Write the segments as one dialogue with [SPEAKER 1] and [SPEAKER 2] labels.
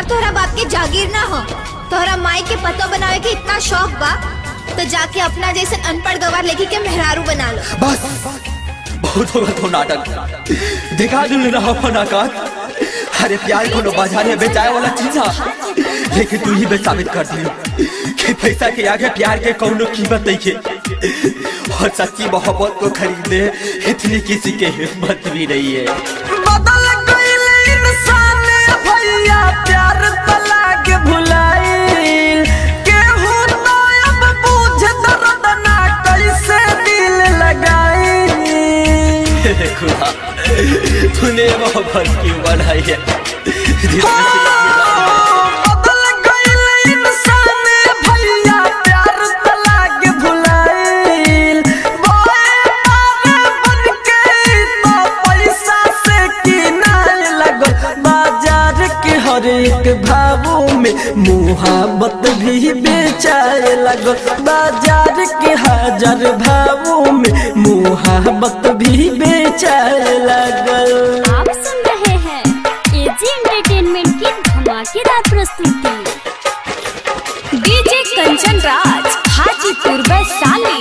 [SPEAKER 1] तोहरा बाप के जागीर ना हो तोहरा माई के पतो बनावे के इतना शौक बा तो जाके अपना जैसे अनपढ़ गवार लेके के मेहरारू बना लो
[SPEAKER 2] बस बहुत होगा तो नाटक दिखा दू रहा फनाकार अरे प्यार को बाजार में बेचाए वाला चीज है लेकिन तू ही बे साबित कर दी कि पैसा के आगे प्यार के कौनो कीमत नहीं है और सच्ची मोहब्बत को खरीदने इतनी किसी के हिम्मत भी नहीं है
[SPEAKER 3] बदल गइल इंसान भैया प्यार तला के भुलाइल केहू तो अब बुझ दर्द ना कैसे दिल लगाई
[SPEAKER 2] हे खुदा तूने मोहब्बत क्यों बनाई है जिसमें से
[SPEAKER 3] बदल गइल इंसान भैया प्यार तला के भुलाइल बोए पार बन के तो पैसा से किनाए लगल बाजार के हर एक भावों में मुहाबत भी बेचाए लगल बाजार के हजार भावों में मुहाबत भी बेचाए लगल
[SPEAKER 4] आप सुन रहे हैं एजी एंटरटेनमेंट की धमाकेदार प्रस्तुति DJ Kanchan Raj Hajipur Vaishali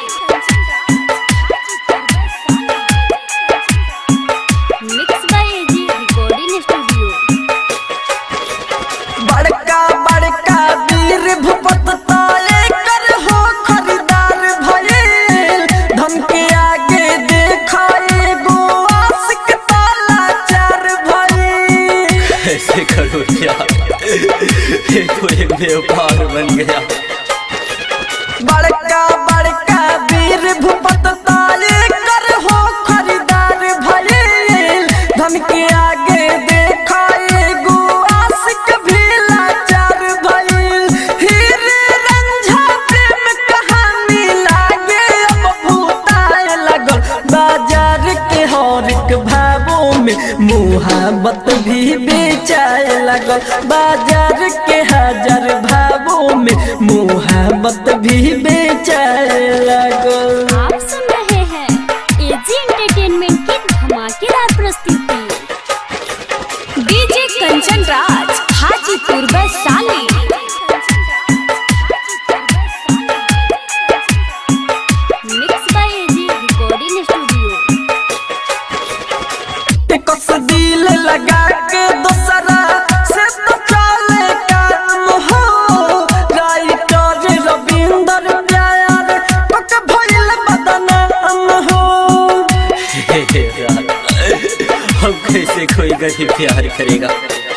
[SPEAKER 4] mix by AG recording studio
[SPEAKER 3] बड़का बड़का वीर भूपत ताले कर हो खरीदार भइल धन के आगे देखा एगो आशिक ताला चार भइल
[SPEAKER 2] ऐसे करो क्या ये तो एक व्यापार बन गया
[SPEAKER 3] बड़का बड़का वीर भूपत ताले कर हो खरीदार भइल धन के आगे देखा एगो आशिक भी लाचार भइल हीरे रंझा प्रेम कहानी लागे अब भूताए लगल बाजार के हर एक भावों में मुहाबत भी बेचाए लगल बाजार के हजार भावों में मुहाबत भी बेचाए लगल
[SPEAKER 4] आप सुन रहे हैं एजी एंटरटेनमेंट की धमाकेदार प्रस्तुति DJ Kanchan Raj Hajipur Vaishali mix by AG recording studio
[SPEAKER 3] कस दिल लगा के दोसरा से तो चले काम हो राइटर रविंदर प्यार पक भइल बदनाम हो
[SPEAKER 2] हे यार, हम कैसे कोई गरीब प्यार करेगा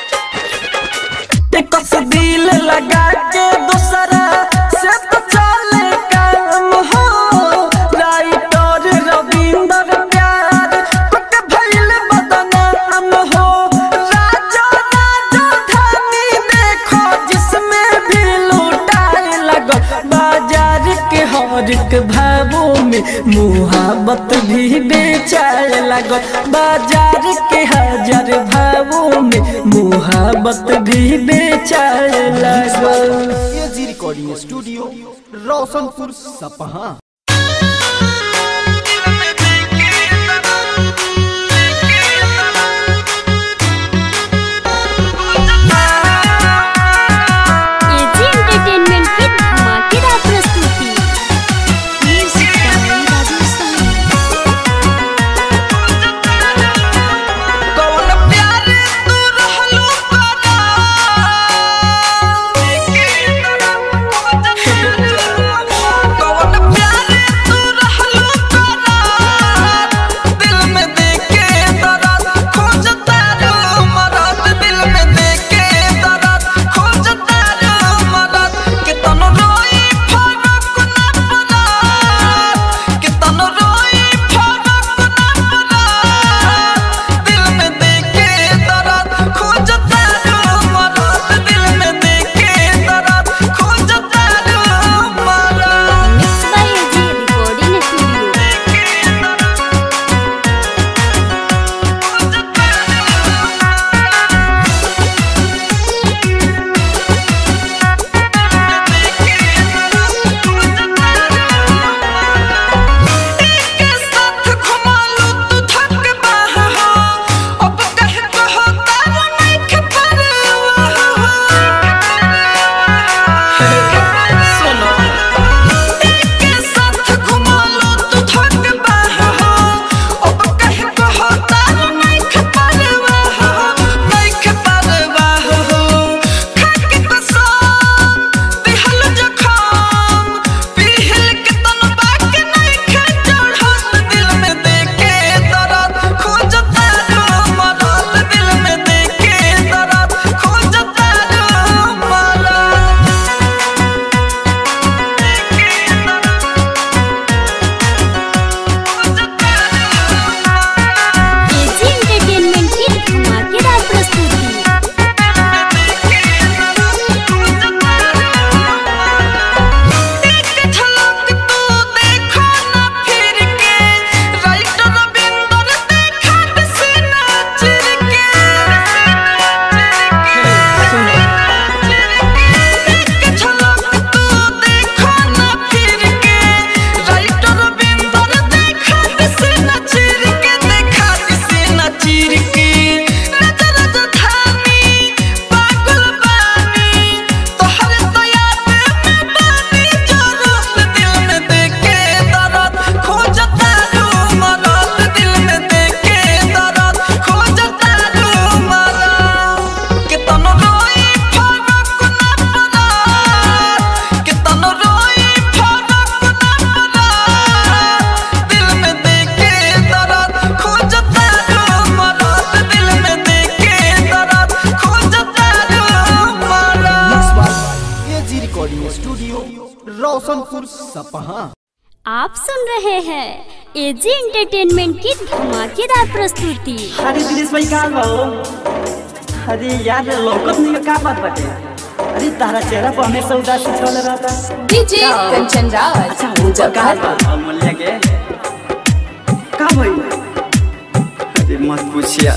[SPEAKER 3] कस दिल लगा के दोसरा से तो चले काम हो राइटर रविंदर प्यार पक भइल बदनाम हो राजा राजा धानी देखो जिसमें भी लूटाए लगो बाजार के हर एक भावों में मुहाबत भी बेचाए लगो बाजार के हजार भावों में मुहाबत भी बेचाए लगो
[SPEAKER 5] एजी रिकॉर्डिंग स्टूडियो रोशनपुर सपहा
[SPEAKER 4] एजी एंटरटेनमेंट की धमाकेदार प्रस्तुति म्यूजिक बाय राजस्थान
[SPEAKER 3] कौन प्यार तू रहलू कौन प्यार
[SPEAKER 5] रोशनपुर सपहा
[SPEAKER 4] आप सुन रहे हैं एजी एंटरटेनमेंट की धमाकेदार प्रस्तुति
[SPEAKER 3] अरे दिनेश भाई कहाँ हो अरे यार लौकत नहीं का बात बाटे अरे तारा चेहरा पर हमेशा उदासी छल रहता
[SPEAKER 6] डीजे कंचन राज
[SPEAKER 3] अच्छा वो कहाँ बा अमूल्य के का भाई
[SPEAKER 2] अरे मत पूछिया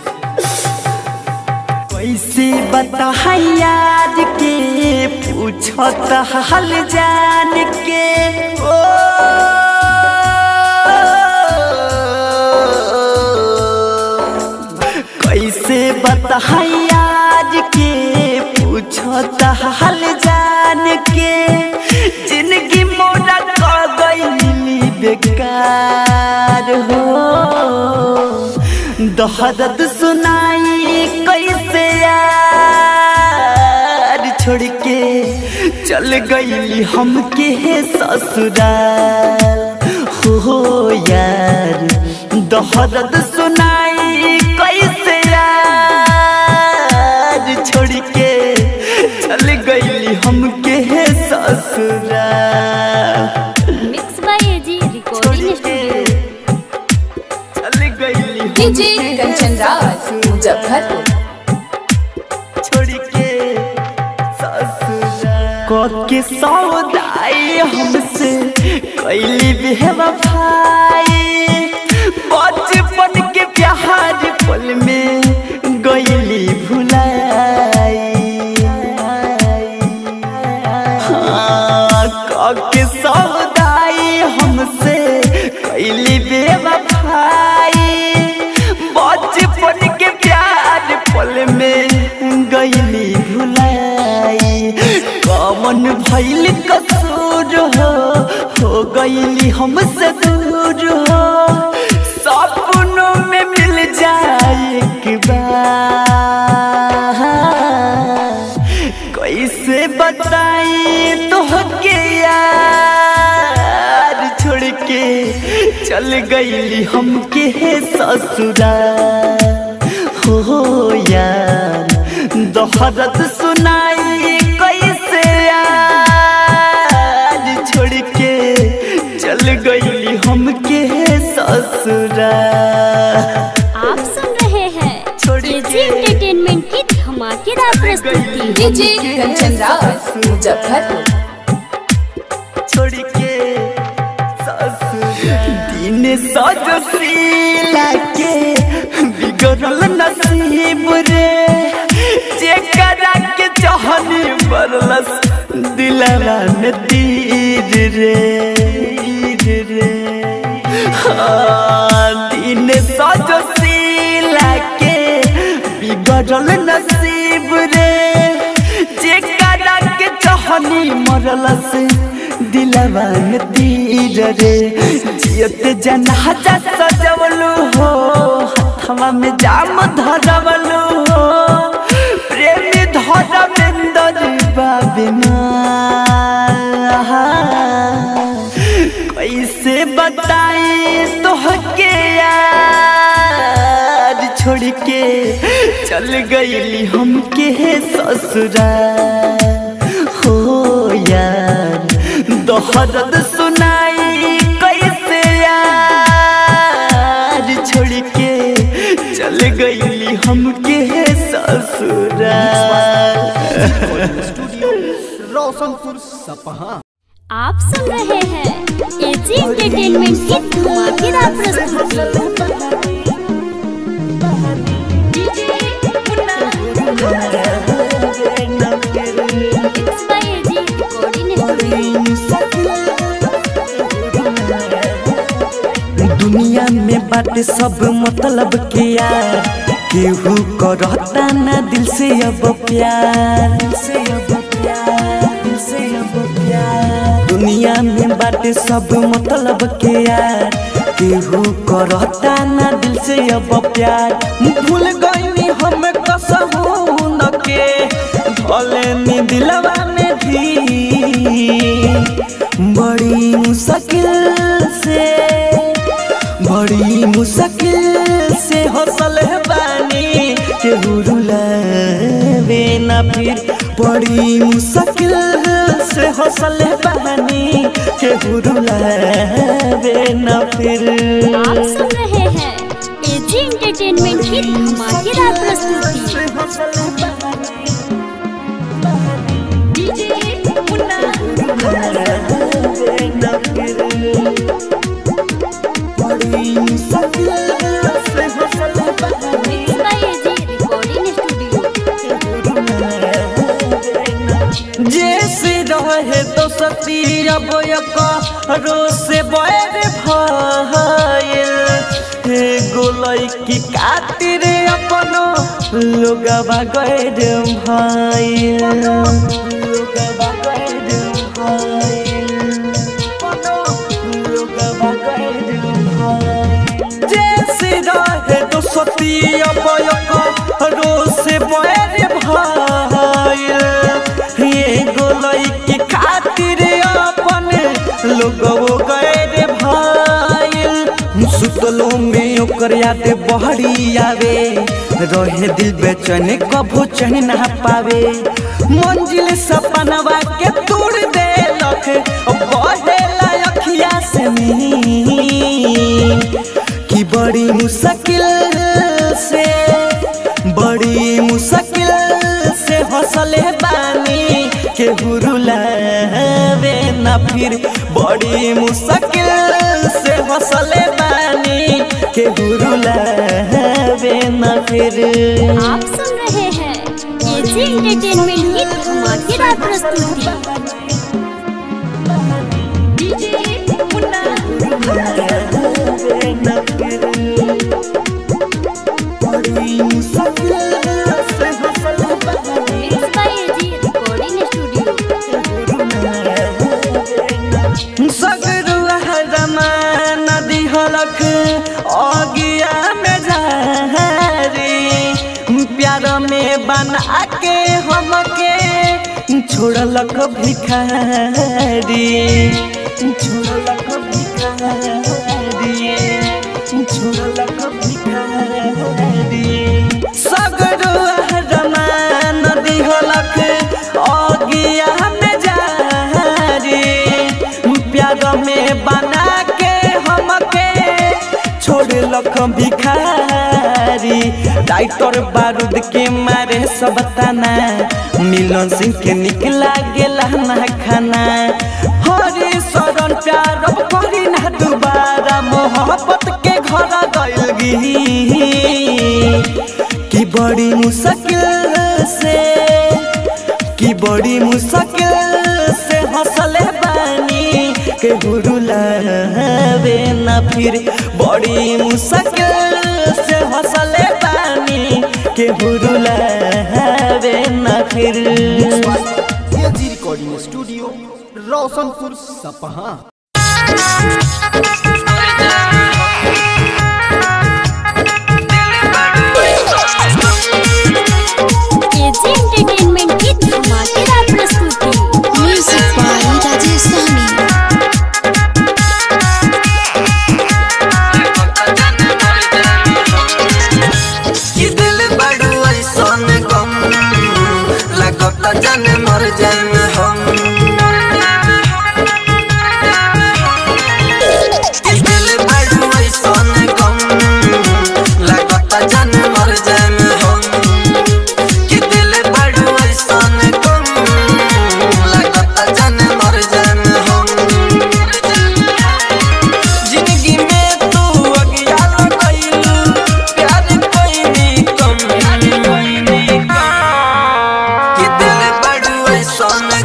[SPEAKER 3] कैसे बता यार के पूछत हाल जान के ओ कैसे बता यार के पूछत हाल जान के जिंदगी मोरा कर गई बेकार हो दहदत सुनाई कैसे यार छोड़ के चल गई हमके ससुराल हो यार दहदत सुनाई कैसे यार छोड़ के चल गई हमके ससुराल
[SPEAKER 4] mix by AG recording studio
[SPEAKER 3] चल गई
[SPEAKER 6] डीजे कंचन राज मुजफ्फरपुर
[SPEAKER 3] छोड़ के ससुराल के सौदाई हमसे कैली बेवफाई बचपन के प्यार पल में गईली भुलाई हाँ, के सौदाई हमसे कैली बेवफाई बचपन के प्यार पल में गईली भुलाई कमन भैल कसूर हो हो गईली हमसे दूर हो सपनों में मिल जाए एक बार कैसे बताई तो के यार छोड़ के चल गईली हमके ससुराल हो यार दोहरत सुनाई कैसे यार छोड़ के चल गईली हमके ससुराल
[SPEAKER 4] आप सुन रहे हैं
[SPEAKER 3] छोड़
[SPEAKER 4] एजी
[SPEAKER 3] के
[SPEAKER 4] एंटरटेनमेंट की धमाकेदार प्रस्तुति
[SPEAKER 6] डीजे कंचन राज मुजफ्फरपुर
[SPEAKER 3] छोड़ के ससुराल दिन सजशीला के बिगड़ल नसीब रे जेकरा के चाहनी बरलस दिलवा में तीर रे तीर रे हाँ, दिन सजशीला के बिगड़ल नसीब रे जेकरा के चाहनी मरलस दिलवा में तीर रे जियत जनाजा सजवलू हो हथवा में जाम धरवलू हो प्रेमी धरमेंदर बाबिना कैसे बताई तोहके यार छोड़ के चल गईली हमके ससुराल हो यार दोहरद सुनाई कैसे यार छोड़ के चल गईली हमके ससुराल
[SPEAKER 5] स्टूडियो रोशनपुर सपहा
[SPEAKER 4] आप सुन रहे हैं एजी एंटरटेनमेंट की धमाकेदार प्रस्तुति mix by AG recording studio
[SPEAKER 3] दुनिया में बाटे सब मतलब के यार केहू करता ना दिल से अब प्यार दिल से अब प्यार दिल से अब प्यार दुनिया में बाटे सब मतलब के यार केहू करता ना दिल से अब प्यार भूल गईनी हम कसहू न के भले नी दिलवा में भी बड़ी मुश्किल से बड़ी मुश्किल से हौसल बानी केहू रुलावे ना फिर बड़ी मुश्किल से हौसल बहानी के हुरुलावे न फिर
[SPEAKER 4] आप सुन रहे हैं एजी एंटरटेनमेंट की धमाकेदार प्रस्तुति Mixed by AG Recording Studio.
[SPEAKER 3] जैसे रहे तो सती अब रो से बैर भाईल हे गोलई की कातिर अपनो लोगवा गैर भाईल लोगवा गैर भाईल अपनो लोगवा गैर भाईल जैसे रहे तो सती अब रो से बैर भाईल ये गोलई की खातिर अपन लोगो गए रे भाईल सुतलो में ओकर याद बहरी आवे रहे दिल बेचैन कभू चैन ना पावे मंजिल सपनवा के तोड़ दे लख बहेला अखिया से नी कि बड़ी मुश्किल से बड़ी मुश्किल से हौसले बानी के हुरुलावे न फिर बड़ी मुश्किल से हौसले बानी के हुरुलावे न फिर
[SPEAKER 4] आप सुन रहे हैं एजी एंटरटेनमेंट की धमाकेदार प्रस्तुति Mixed by AG Recording Studio.
[SPEAKER 3] सगरुआ रमान दिहलक अगिया में झारी प्यार में बना के हमके छोड़लक भिखारी छोड़लक भिखारी छोड़लक भिखारी सगरुआ रमान दिहलक अगिया में जारी प्यार में बना के हमके छोड़लक भिखारी डाइटर बारूद के मारे सब तना मिलन सिंह के निकला गेला ना खाना हरी शरण प्यार अब करी ना दोबारा मोहब्बत के घर गइल गी कि बड़ी मुश्किल से कि बड़ी मुश्किल से हौसले बानी के हुरुलावे न फिर बड़ी मुश्किल से हौसले बानी के हुरुलावे न फिर
[SPEAKER 5] एजी रिकॉर्डिंग स्टूडियो रोशनपुर सपहा
[SPEAKER 4] एजी एंटरटेनमेंट की धमाकेदार प्रस्तुति
[SPEAKER 1] म्यूजिक बाय राजेश सहनी
[SPEAKER 3] कि दिल बड़ू ऐसन गम लगत जन मर जाएम हम कि दिल बड़ू ऐसन गम लगत जन मर जाएम हम कि दिल बड़ू ऐसन गम लगत जन मर जाएम हम जिंदगी में तू अज्ञान कइलू प्यार कइनी कम कि दिल बड़ू ऐसन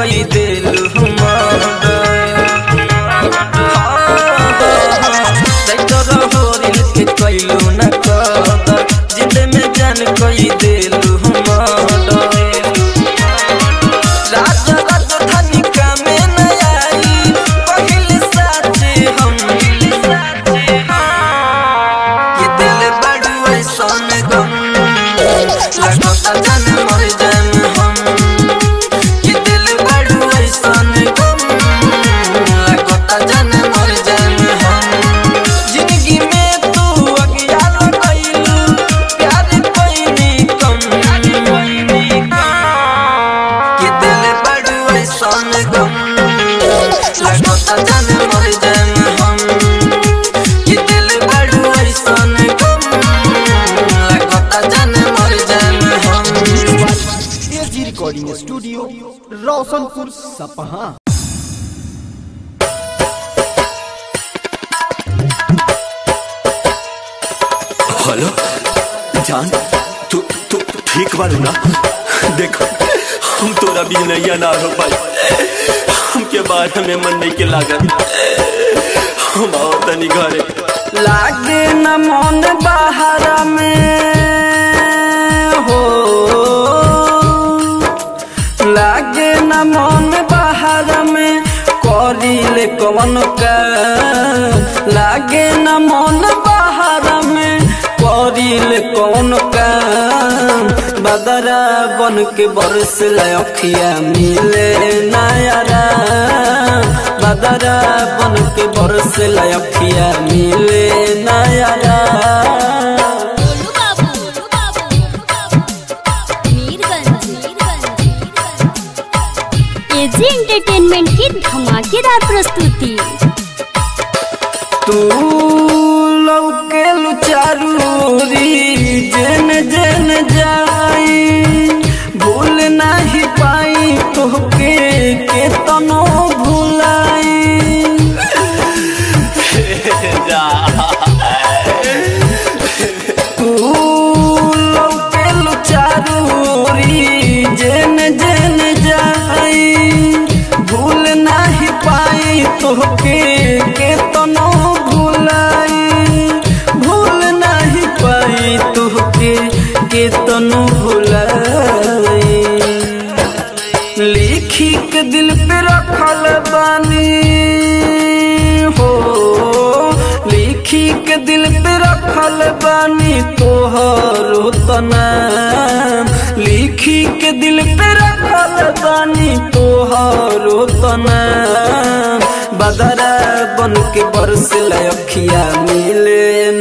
[SPEAKER 7] कई दिल होरिल के कैलू न कदर जिद में जान कई दिल राजा राजधानी का में न आई पहले साथे हम ये दिल बड़ू ऐसन गम लगता जान मर जान हम ये दिल बड़ू ऐसन गम लगता जान मर जान हम जिंदगी में तू अज्ञान कैलू प्यार कोई कम ये दिल बड़ू ऐसन गम लगता जान मर जान हम ये दिल बड़ू ऐसन गम लगता जान मर जान हम
[SPEAKER 5] एजी रिकॉर्डिंग स्टूडियो रोशनपुर सपहा
[SPEAKER 2] हेलो जान तू तू तू ठीक बारू ना देखो हम तोरा भी नैया ना हो पाई हमके बारे में मन नहीं के लागत हम आओ तनी घरे
[SPEAKER 7] लागे न मन बाहर में हो लागे न मन बाहर में करिले कवन का लागे न मन बाहर में करिले कवन का बदरा बन के बरस अखिया मिले नयारा बदरा बन के बरस अखिया मिले नयारा
[SPEAKER 4] गोलू बाबू गोलू बाबू मीरगंज एजी एंटरटेनमेंट की धमाकेदार प्रस्तुति
[SPEAKER 7] तू लौके लुचारूरी जन जन जाई भूल नाही पाई तोहके के तनो भुलाई तू लौके लुचारूरी जन जन जाई भूल नाही पाई तोहके के तनो भुलाई भूल नाही पाई तोहके के तनो भुलाई लिखी के दिल पे रखल बानी हो लिखी के दिल पे रखल बानी तोहरो तनाम लिखी के दिल पे रखल बानी तोहरो तनाम बदरा बन के बरस अखिया मिले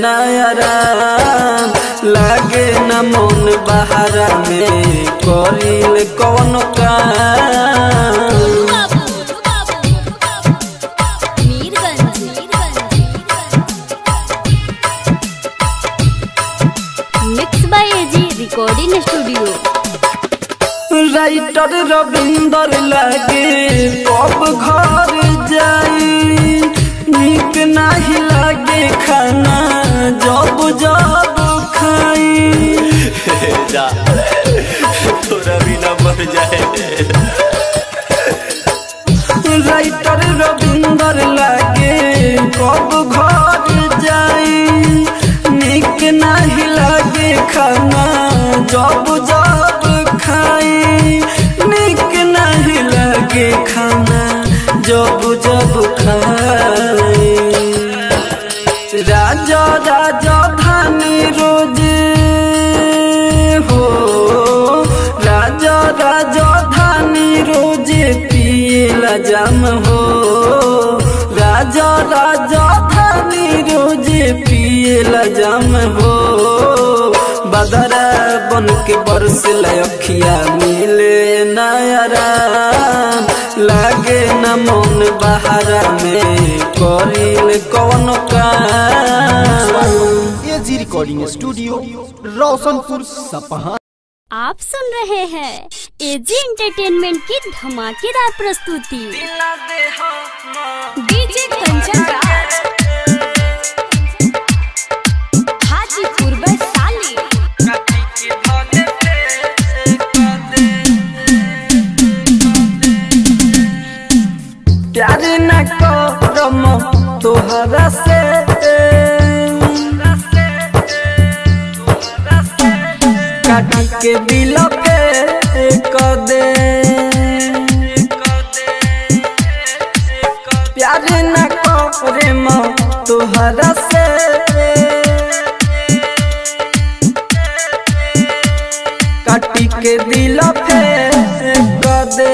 [SPEAKER 7] नयराम लागे न मन बहारा में करिल कौन काम
[SPEAKER 4] Golu Babu Mirganj mix by AG recording studio
[SPEAKER 7] writer Ravinder लागे कब घर जाई निक नाही लागे खाना जब जब खाई
[SPEAKER 2] जा तोरा बिना मर जाए
[SPEAKER 7] राइटर रविंदर लागे कब घर जाई निक नाही लागे खाना जब जब खाई निक नहीं लागे खाना जब जब खाई राजा राजा धानी रोज हो राजा राजा धानी रोज पियला जाम हो राजा राजा धानी रोज पियला जाम हो बदरा बन के बरस अखिया मिले नयरा लागे न मन बहारा में करिल कौन काम
[SPEAKER 5] एजी रिकॉर्डिंग स्टूडियो रोशनपुर सपहा
[SPEAKER 4] आप सुन रहे हैं एजी एंटरटेनमेंट की धमाकेदार प्रस्तुति
[SPEAKER 6] डीजे कंचन राज हाजीपुर वैशाली
[SPEAKER 3] तोहरा से काटी के दिल पे कर दे प्यार न करे मो तोहरा से काटी के दिल पे कर दे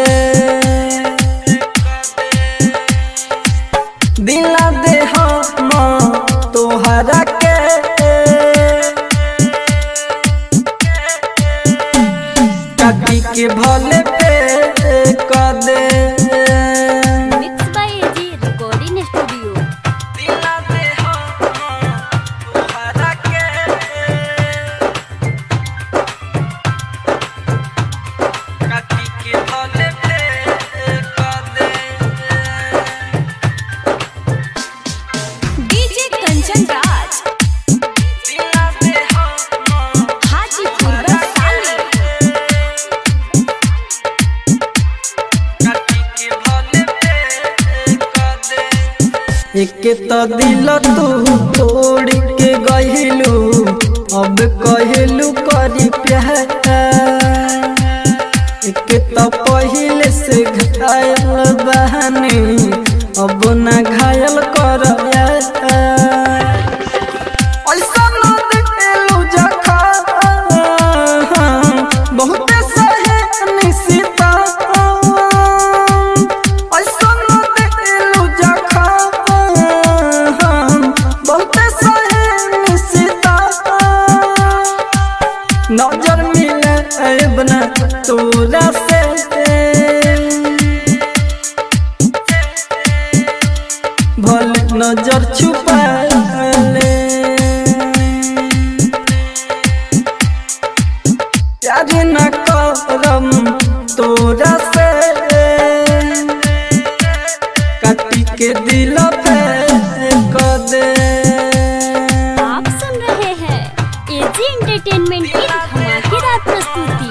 [SPEAKER 3] दिला दे हम तोहरा के काटी के भले पे कर दे
[SPEAKER 4] mix by AG recording studio
[SPEAKER 3] दिला दे हम तोहरा के काटी के भले पे कर दे
[SPEAKER 6] डीजे कंचन राज
[SPEAKER 3] दिला दे हम
[SPEAKER 6] हाजीपुर वैशाली
[SPEAKER 3] एक तो दिल तू तोड़ के गहिलू अब कहलू करी प्यार एक तो पहले से घायल बहनी अब न घायल कर ऐसा न दिलू जखा बहुत सहे निशिता ऐसा न दिलू जखा बहुत सहे निशिता नजर मिले बना तोरा से भले नजर छुपा ले प्यार न करम तोरा से काटी के दिल पे कर दे
[SPEAKER 4] आप सुन रहे हैं एजी एंटरटेनमेंट की धमाकेदार प्रस्तुति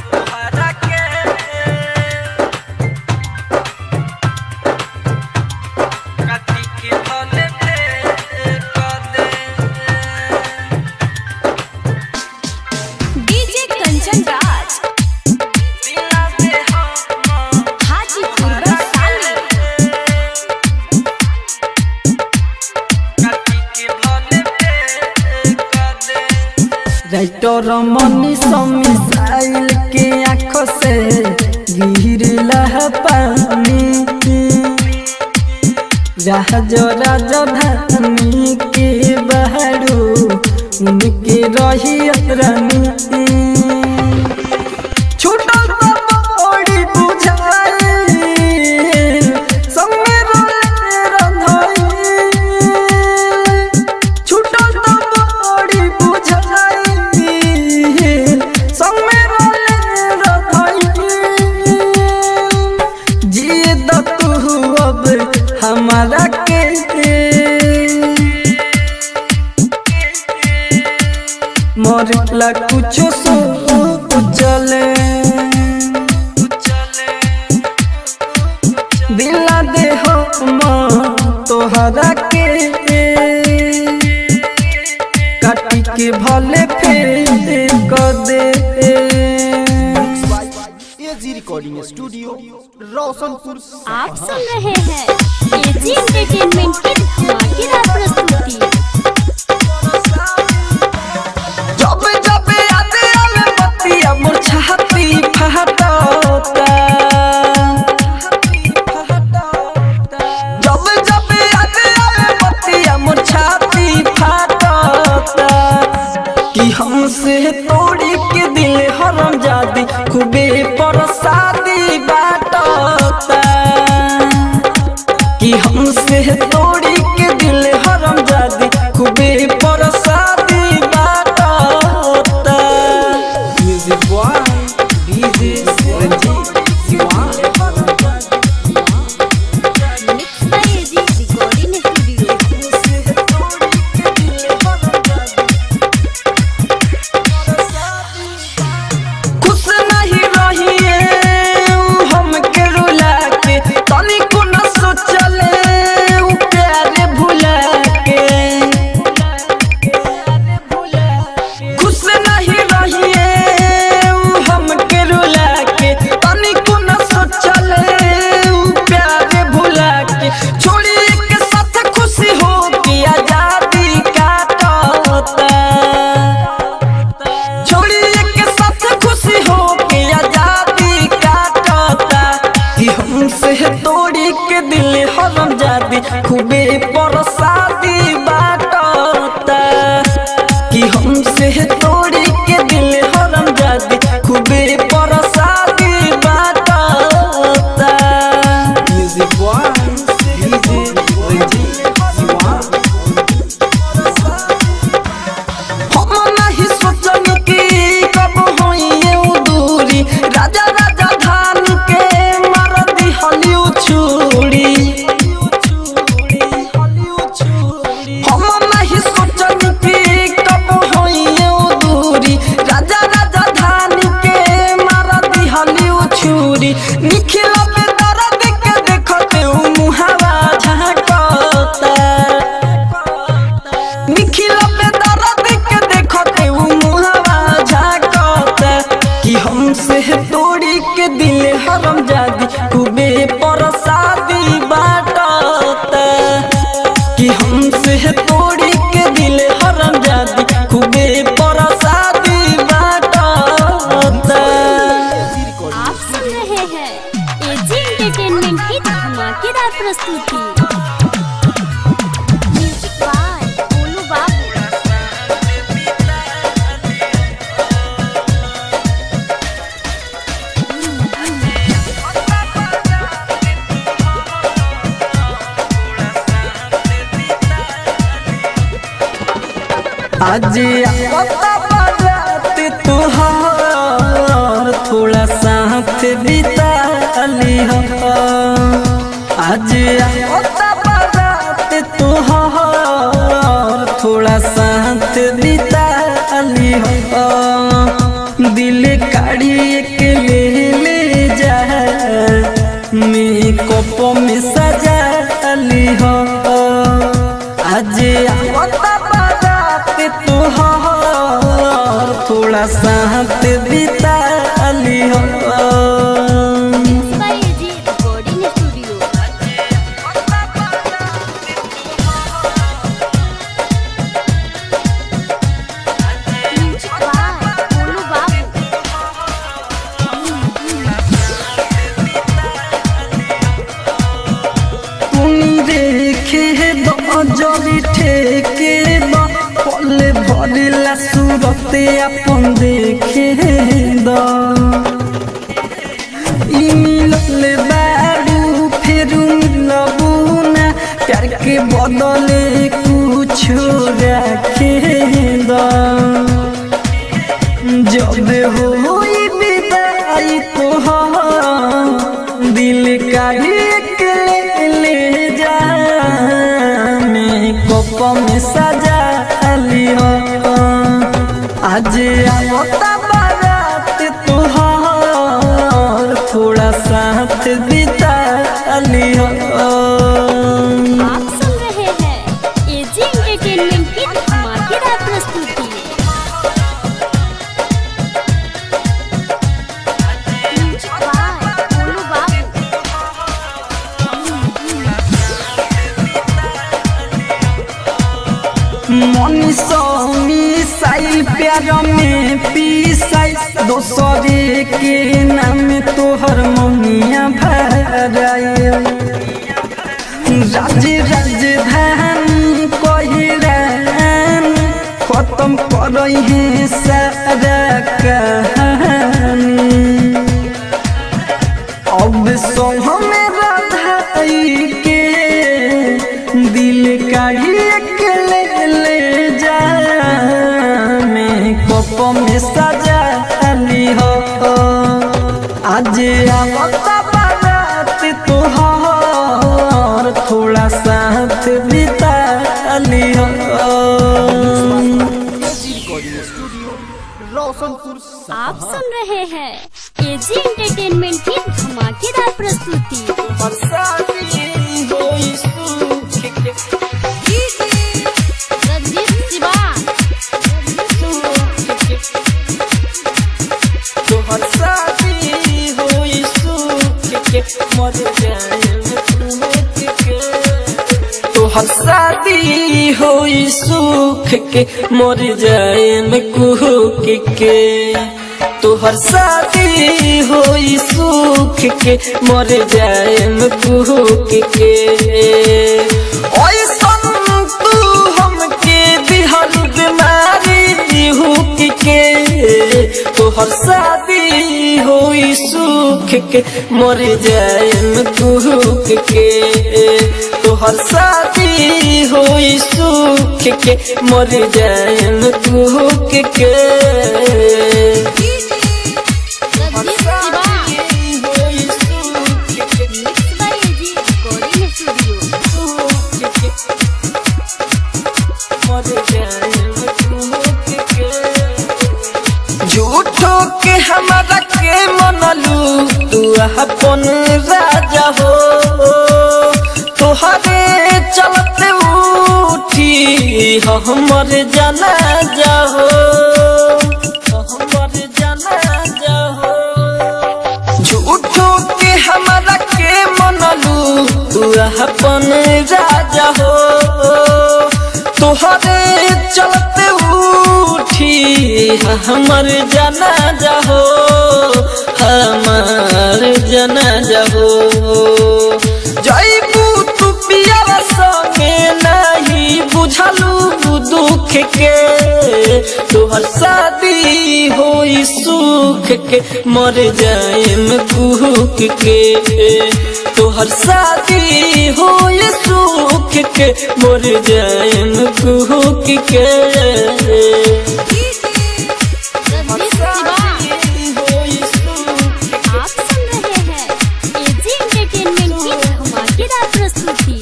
[SPEAKER 3] काटी के भले पे कर दे
[SPEAKER 6] DJ Kanchan Raj Hajipur Vaishali
[SPEAKER 3] writer Mani missile के आँख से गिरला पानी राज राजधानी के बहरू उनके रही रानी छूटल तो बड़ी बुझाई संगे रोले रंधाई छूटल तो बड़ी बुझाई संगे रोले रंधाई जिए द तू अब हमारा के मरला कुछो सो चले दिला दे हम तोहरा के काटी के भले फेर कर दे
[SPEAKER 5] एजी रिकॉर्डिंग स्टूडियो रोशनपुर
[SPEAKER 4] आप सुन रहे हैं एजी एंटरटेनमेंट की धमाकेदार प्रस्तुति
[SPEAKER 3] जब जब याद आवे बतिया मोर छाती फहटता जब जब याद आवे बतिया मोर छाती फहटता कि हमसे तोड़ी के दिल हरम जादी खूबे परसादी बाटता कि हमसे तोड़ी के दिल हरम जादी खूबे परसादी बाटता music boy DJ Ranjeet Siwan
[SPEAKER 4] mix by AG recording studio
[SPEAKER 3] खुश नहीं रही निखिला पे दर्द के देखते उ मुहावा झांकता निखिला पे दर्द के देखते उ मुहावा झांकता कि हमसे तोड़ी के दिल हरम जादी खूबे परसादी बाटता कि हमसे तोड़ी के दिल हरम जादी खूबे परसादी बाटता
[SPEAKER 4] आप सुन रहे हैं एजी एंटरटेनमेंट की धमाकेदार प्रस्तुति म्यूजिक बाय गोलू बाबू
[SPEAKER 3] आज पता बारात तुहार थोड़ा साथ बिता ली हो आज पता बारात तुहार थोड़ा साथ बिता ली हो दिल काढ़ी के ले ले जा मेकअप में सजा ली हो आज आवता बारात तुहार थोड़ा साथ बिता ली हो
[SPEAKER 4] by AG recording studio music by Golu Babu
[SPEAKER 3] तुनी देखे बजरी ठेके बा पले भरिला सूरते अपन देखे द ई मिलल बारू फेरू मिलबू ना प्यार के बदले कुछ रखे द जब होई विदाई तोहार दिल का एक ले ले जा मेकअप में सजा लियो आज आवता बारात तोहार थोड़ा साथ बिता लियो
[SPEAKER 4] आप सुन रहे हैं एजी एंटरटेनमेंट की धमाकेदार प्रस्तुति म्यूजिक बाय गोलू बाबू
[SPEAKER 3] मनीषी साइल प्यार में पीसाई दोसरे के नाम तोहर मनिया भराए राज राजधानी कहरान खत्म कर है सारा कहानी अब सो हमें राधाई के दिल काढ़ी के ले ले जा मैं कप में सजा ली हो आज आवता बारात तोहार थोड़ा साथ बिता ली हो
[SPEAKER 5] रिकॉर्डिंग स्टूडियो रोशनपुर
[SPEAKER 4] आप सुन रहे हैं एजी एंटरटेनमेंट की धमाकेदार प्रस्तुति रंजीत शिवा
[SPEAKER 3] तोहर शादी होई सुख के मर जाए में कुहक के तोहर शादी होई सुख के मर जाए में कुहक के ऐसन तू हमके दिहल बीमारी हुक के तोहर शादी होई सुख के मर जाए में कुहक के तोहर शादी होई सुख के मर जाए में कुहक के
[SPEAKER 4] Ranjeet Shiva mix by AG recording studio
[SPEAKER 3] झूठो के हमारा
[SPEAKER 7] के मनलू तू अपन राजा हो तोहरे चलते उठी हमर जाना जाहो हमर जाना जाहो झूठो के हमारा के मनलू तू अपन राजा हो तोहरे चलते उठी हमर जाना जाहो हमर जाना जाहो जैबू तू पिया संगे नहीं बुझलू दुख के तोहर शादी होई सुख के मर जाएम कुहक के तोहर शादी होई सुख के मर जाएम कुहक के होई सुख
[SPEAKER 4] आप सुन रहे हैं एजी एंटरटेनमेंट की धमाकेदार प्रस्तुति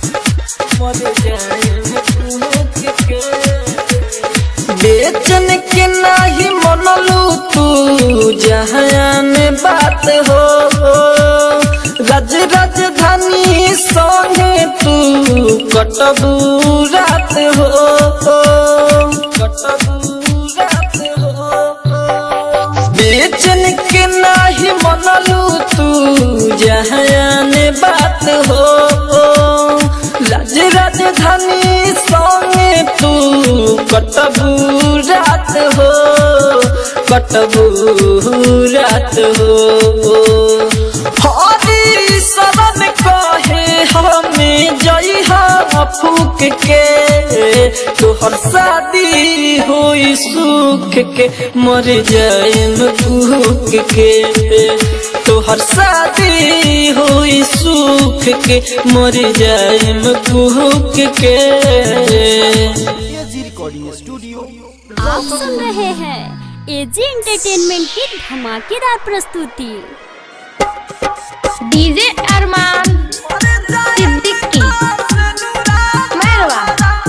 [SPEAKER 7] बेचन के नाही मनलू तू जहान बात हो रज राजधानी संगे तू कटबू रात हो कटबू रात हो बेचन के नाही मनलू तू जहान बात हो राज राजधानी संगे तू कटबू रात हो कटबू रात हो हरी शरण कहे हमें जई फूक के तोहर शादी होई सुख के मर जाएम भूख के तोहर शादी होई सुख के मर जाएम भूख के
[SPEAKER 5] एजी रिकॉर्डिंग स्टूडियो
[SPEAKER 4] आप सुन रहे हैं एजी एंटरटेनमेंट की धमाकेदार प्रस्तुति
[SPEAKER 1] डीजे अरमान सिद्दीकी मैरवा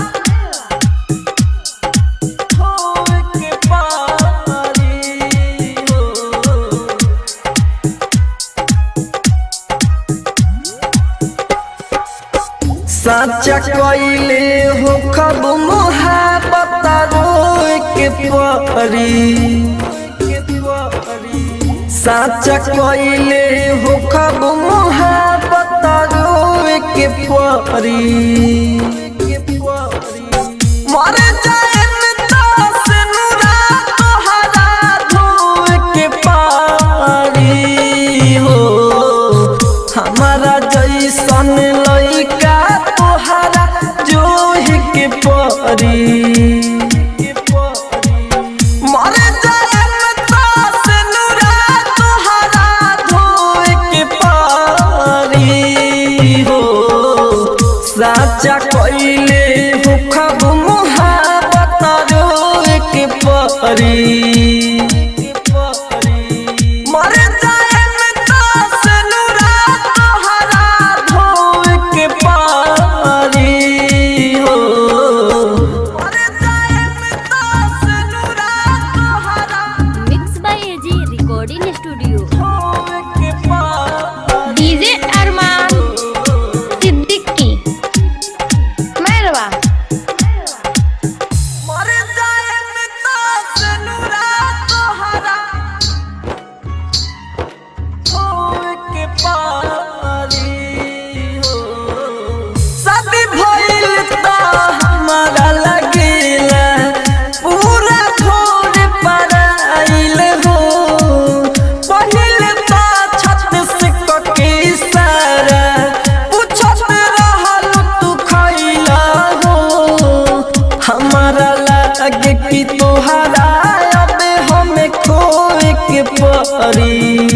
[SPEAKER 7] साचा कइले हो खब मोहब्बत रोए के परी साचा कइले हो खब मोहब्बत रोए के परी मर जाएम दास नुरा तोहरा धोए के पारी हो हमारा जैसन लइका तोहरा जोहि के परी मर जाएम दास नुरा तोहरा धोए के पारी हो साचा कइले हो खब मोहब्बत रोए के परी मर जाएम दास नुरा तोहरा धोए के पारी हो मर जाएम दास नुरा तोहरा
[SPEAKER 4] mix by AG recording studio
[SPEAKER 7] धोए के पारी
[SPEAKER 1] डीजे अरमान सिद्दीकी मैरवा
[SPEAKER 7] मर जाएम दास नुरा तोहरा धोए के पारी हो शादी भइल त हमारा लगेला पूरा छोड़ पराइल हो पहिल त छत से कके सारा पूछत रहल तू खइला हो हमारा लागे कि तोहरा अब हमें खोए के परी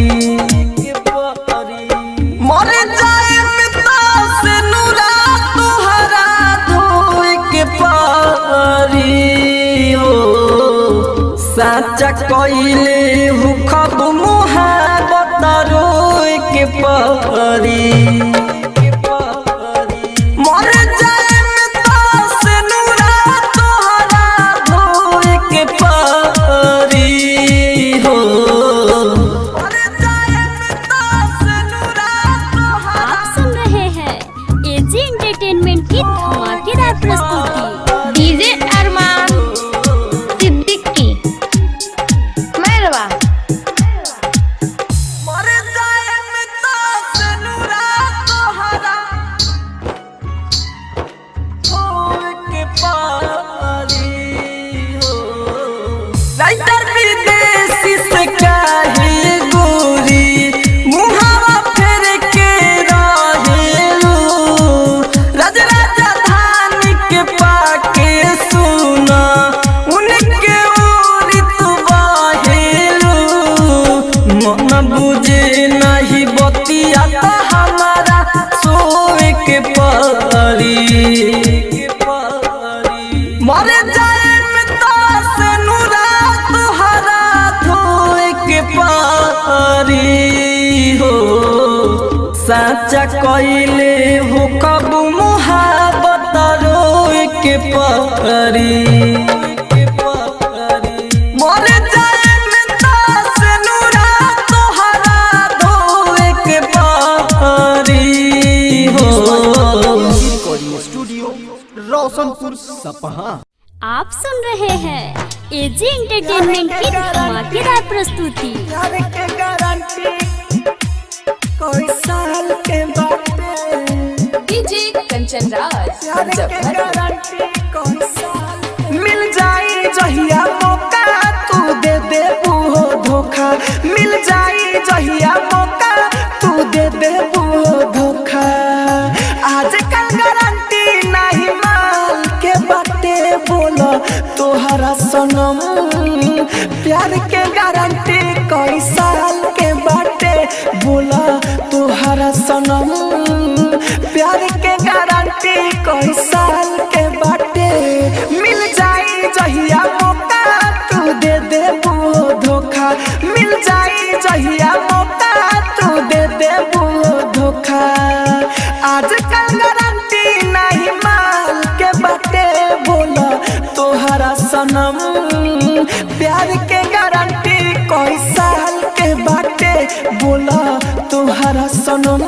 [SPEAKER 7] मर जाए दास नुरा तोहरा धोए के पारी हो साचा कइले हु खब मुहाबत रोए के पारी मर जाए दास नुरा तोहरा धोए के पारी हो परी हो साचा कइले हो कब मुहाबत रोए के परी मर जाए दास नूरा तोहरा धोए के परी हो
[SPEAKER 5] रिकॉर्डिंग स्टूडियो रोशनपुर सपहा
[SPEAKER 4] आप सुन रहे हैं एजी एंटरटेनमेंट की धमाकेदार प्रस्तुति
[SPEAKER 3] प्यार के गारंटी कोई साल के बाटे
[SPEAKER 6] डीजे कंचन राज
[SPEAKER 3] प्यार के गारंटी कोई साल मिल जाई जहिया मौका तू दे दे वो धोखा मिल जाई जहिया मौका तू दे दे वो धोखा आजकल गारंटी नहीं माल के बाटे बोलो तोहरा सनम प्यार के गारंटी कई साल के बाटे बोला तोहरा सनम प्यार के गारंटी कई साल के बाटे मिल जाई जहिया मौका तू दे दे वो धोखा मिल जाई जहिया मौका तू दे दे वो धोखा आजकल गारंटी नहीं माल के बाटे बोला तोहरा सनम प्यार के गारंटी कोई साल के बाटे बोला तोहरा सनम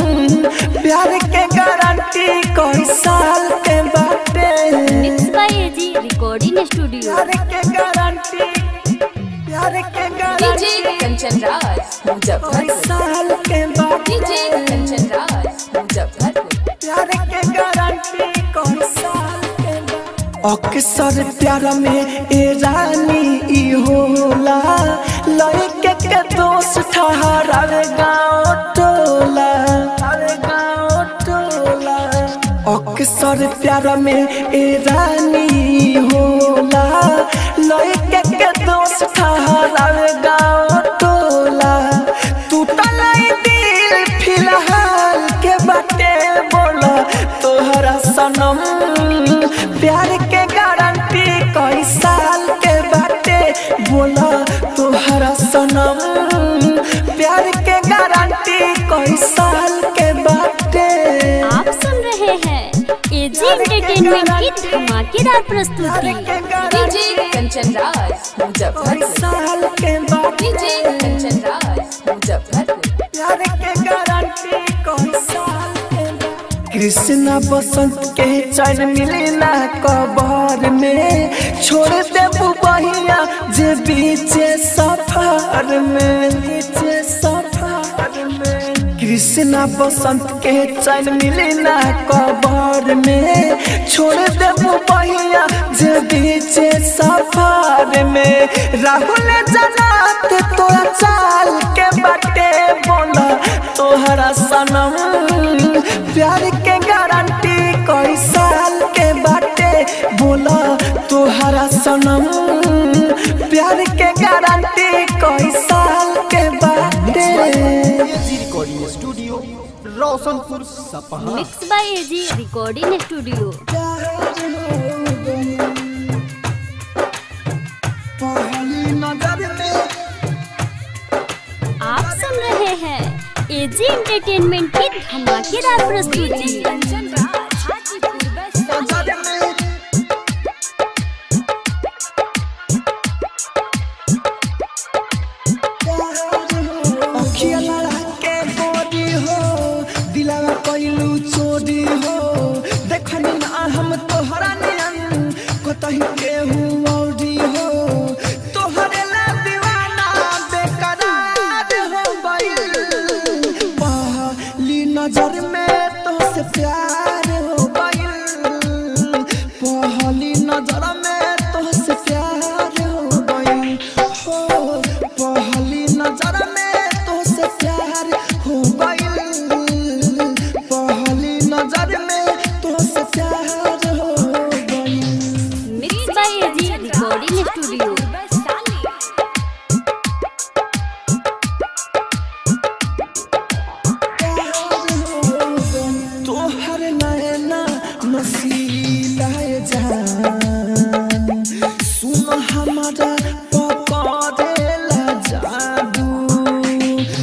[SPEAKER 3] प्यार के गारंटी कोई साल के बाटे
[SPEAKER 4] mix by AG recording studio
[SPEAKER 3] प्यार के गारंटी प्यार के
[SPEAKER 6] डीजे
[SPEAKER 3] गारंटी
[SPEAKER 6] कंचन राज
[SPEAKER 3] कोई
[SPEAKER 6] मुजफ्फरपुर
[SPEAKER 3] साल के
[SPEAKER 6] डीजे
[SPEAKER 3] बाटे
[SPEAKER 6] कंचन राज मुजफ्फरपुर
[SPEAKER 3] प्यार के गारंटी कौन साल के बा? अक्सर प्यार में ए रानी ई होला लड़के के दोस्त ठहरावे गाँव टोला अरे गाँव टोला अक्सर प्यार में ए रानी ई होला लड़के के दोस्त ठहरावे गाँव टोला टूटल ई दिल फिलहाल के बाटे बोला तोहरा सनम प्यार के गारंटी कई साल के बाटे बोला तोहरा सनम प्यार के गारंटी कई साल के बाटे
[SPEAKER 4] आप सुन रहे हैं एजी एंटरटेनमेंट की धमाकेदार प्रस्तुति
[SPEAKER 6] डीजे कंचन राज
[SPEAKER 3] कई
[SPEAKER 6] मुजफ्फरपुर
[SPEAKER 3] साल के बाटे
[SPEAKER 6] डीजे कंचन राज मुजफ्फरपुर
[SPEAKER 3] प्यार के गारंटी कौन साल के बा? कृष्णा बसंत के चैन मिले ना कबर में छोड़ दे बहिया जे बीचे सफर में बीचे सफर में कृष्णा बसंत के चैन मिले ना कबर में छोड़ दे बहिया जे बीचे सफर में राहुल जनात तोरा चाल के बाटे बोला तोहरा सनम प्यार के गारंटी कई साल के बाटे बोला तोहरा सनम प्यार के गारंटी कई साल के बाटे
[SPEAKER 5] एजी रिकॉर्डिंग स्टूडियो रोशनपुर सपहा
[SPEAKER 4] mix by AG recording studio
[SPEAKER 3] पहली नजर में
[SPEAKER 4] आप सुन रहे हैं एजी एंटरटेनमेंट की धमाकेदार प्रस्तुति
[SPEAKER 6] कंचन राज हाजीपुर वैशाली
[SPEAKER 3] अखिया लड़ा के बोरी हो दिलावा कैलू चोरी हो देखनी ना हम तोहरा नियन कतही केहू औरी हो तोहरे ला दीवाना बेकरार हो गइल पहली नजर में तोहसे प्यार हो गइल पहली नजर में तोहसे प्यार हो गइल हो पहली नजर में तोहसे प्यार हो गइल पहली नजर में तोहसे प्यार हो गइल
[SPEAKER 4] mix by AG recording studio
[SPEAKER 6] Vaishali
[SPEAKER 3] तोहर नैना नसीला जान सुन हमारा पकड़ेला जादू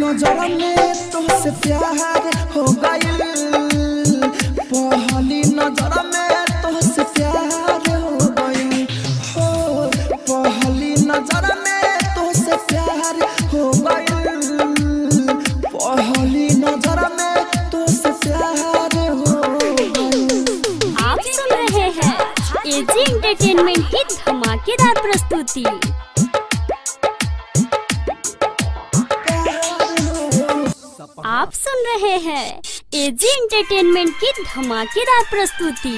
[SPEAKER 8] नजर में तुझसे प्यार हो गइल पहली नजर में तुझसे प्यार हो गइल हो पहली नजर में तुझसे प्यार हो गइल पहली नजर में तुझसे प्यार हो गइल
[SPEAKER 4] आप सुन रहे हैं एजी एंटरटेनमेंट की धमाकेदार प्रस्तुति आप सुन रहे हैं एजी एंटरटेनमेंट की धमाकेदार प्रस्तुति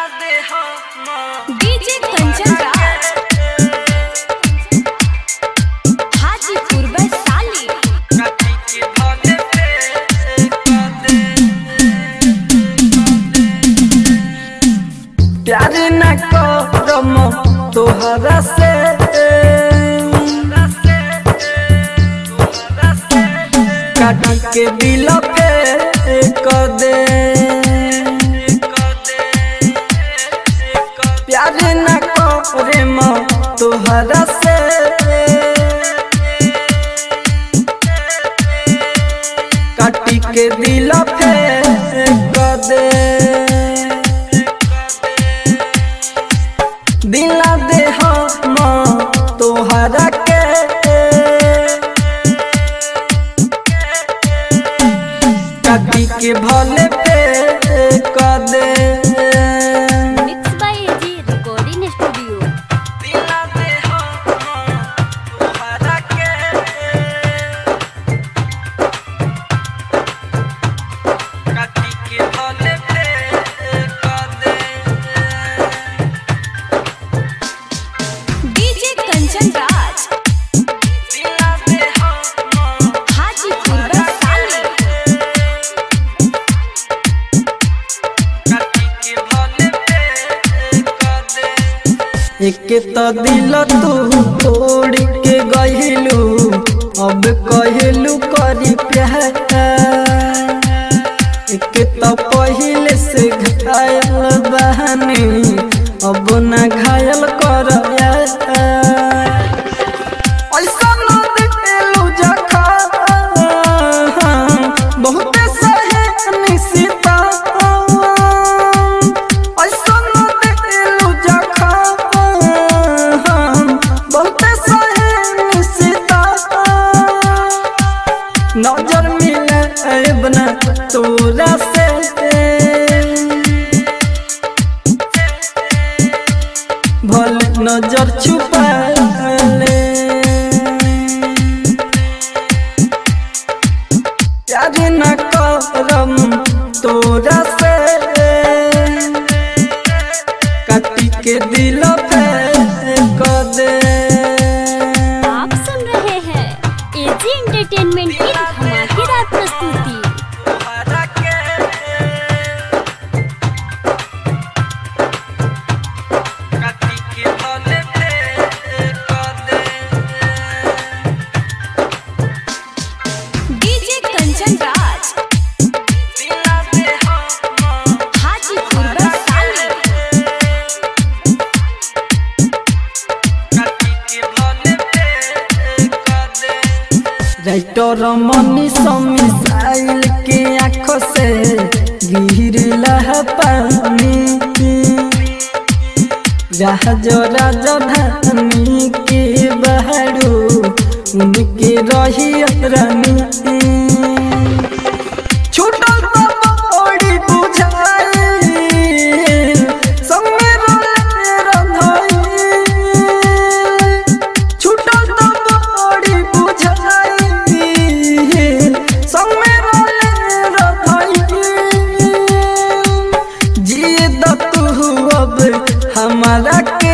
[SPEAKER 6] डीजे कंचन राज हाजीपुर वैशाली
[SPEAKER 7] प्यार न करम तोहरा से काटी के दिल पे कर दे प्यार न करम तोहरा से काटी के दिल पे कर दे दिला दे हम तोहरा के काटी के भले पे कर दे
[SPEAKER 4] mix by AG recording studio
[SPEAKER 7] दिला दे हम तोहरा के काटी के भले पे कर दे
[SPEAKER 6] डीजे कंचन राज
[SPEAKER 7] दिला दे हम
[SPEAKER 6] हाजीपुर वैशाली
[SPEAKER 7] एक तो दिल तू तोड़ के गहिलू अब कहलू करी प्यार एक तो पहले से घायल बहनी अब न घायल कर ऐसा न दिलू जखा बहुते सहे निशिता ऐसा न दिलू जखा बहुते सहे निशिता नजर मिले बना तोरा से भल नजर छुपा ले प्यार न करम तोरा से काटी के दिल पे कर दे
[SPEAKER 4] आप सुन रहे हैं एजी एंटरटेनमेंट की धमाकेदार प्रस्तुति
[SPEAKER 7] काटी के भले पे कर दे
[SPEAKER 6] DJ Kanchan Raj Hajipur Vaishali
[SPEAKER 7] writer Mani missile के आंखों से गिरला है पानी जहाज राजधानी के बहरू उनके रही रानी छूटल तो बड़ी बुझाई संगे रोले रंधाई छूटल तो बड़ी बुझाई संगे रोले रंधाई जिए द तू अब हमारा के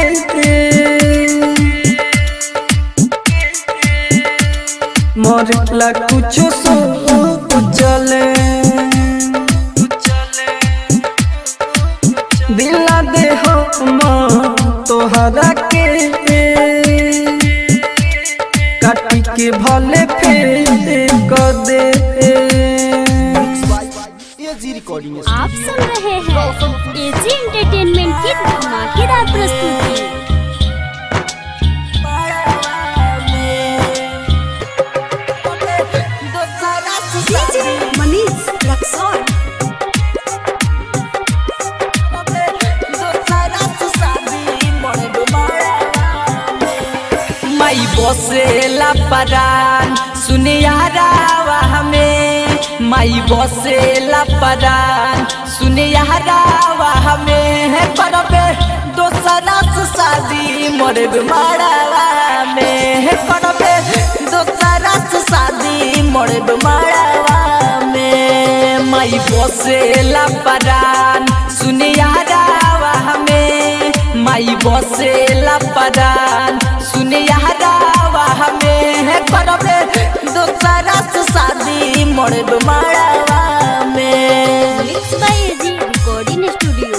[SPEAKER 7] मरला कुछ सो चले दिला दे हम तोहरा के काटी के भले फेर कर दे
[SPEAKER 5] एजी रिकॉर्डिंग
[SPEAKER 4] आप सुन रहे हैं एजी एंटरटेनमेंट की धमाकेदार प्रस्तुति
[SPEAKER 7] दोसा
[SPEAKER 3] परान सुने यारावा हमें माई बसेला परान सुने यारावा हमें है करबे दोसरा से शादी मोरे मारावा में है करबे दोसरा से शादी मोरे मारावा में माई बसेला परान सुने यारावा हमें माई बसेला परान सुने यारावा हमें है करबे दोसरा से शादी मोरे मारावा में
[SPEAKER 4] mix by AG recording studio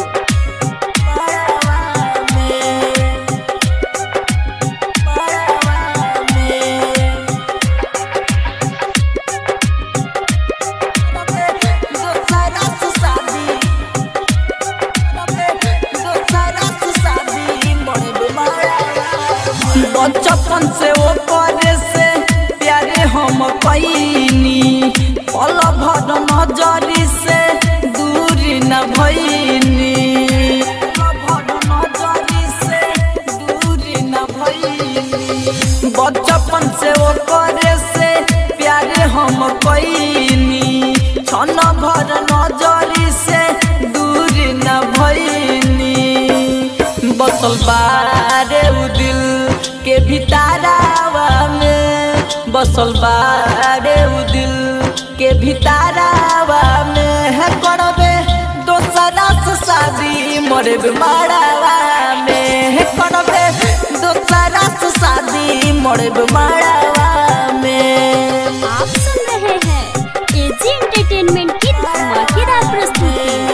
[SPEAKER 3] बचपन से वो करे से प्यारे हम कैनी पल भर नजरी से दूर न भैनी पल भर नजरी से दूर न भैनी बचपन से वो करे से प्यारे हम कैनी छन भर नजरी से दूर न भैनी बसल बारे उ दिल के भितारावा में बसल बारे उ दिल के भितारावा में है करबे दोसरा से शादी मोरे मारावा में है करबे दोसरा से शादी मोरे मारावा में
[SPEAKER 4] आप सुन रहे हैं एजी एंटरटेनमेंट की धमाकेदार प्रस्तुति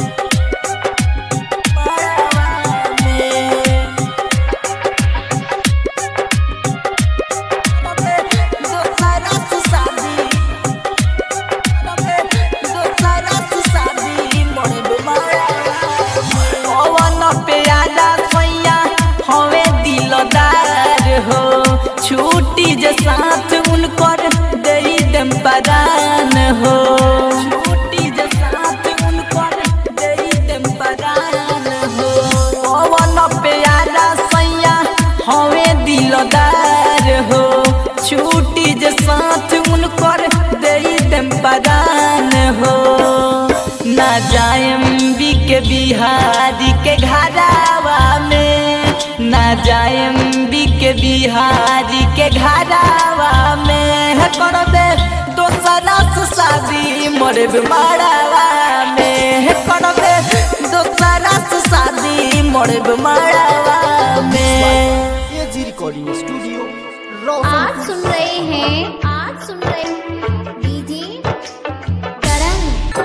[SPEAKER 3] पवन प्याला सैया हवे दिलदार हो छुट्टी जे साथ उनकर दई दम परान हो छुट्टी जे साथ उनकर दई दम परान हो पवन प्याला सैया हवे दिलदार हो छुट्टी जे साथ उनकर दई दम परान हो ना जाएम बी के बिहारी के घरावा में ना जाएम बी के बिहारी के घरावा में है करबे दोसरा से शादी मोरे मारावा में है करबे दोसरा से शादी मोरे मारावा में
[SPEAKER 5] ये जी रिकॉर्डिंग स्टूडियो
[SPEAKER 1] आज
[SPEAKER 5] रोशन
[SPEAKER 1] सुन रहे हैं आज सुन रहे हैं DJ Karan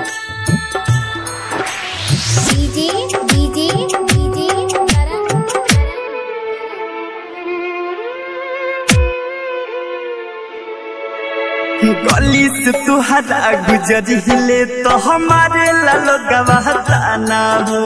[SPEAKER 1] DJ DJ DJ Karan
[SPEAKER 3] गली से तुहरा गुजरिले तो हमारे लालो गवाहता ना हो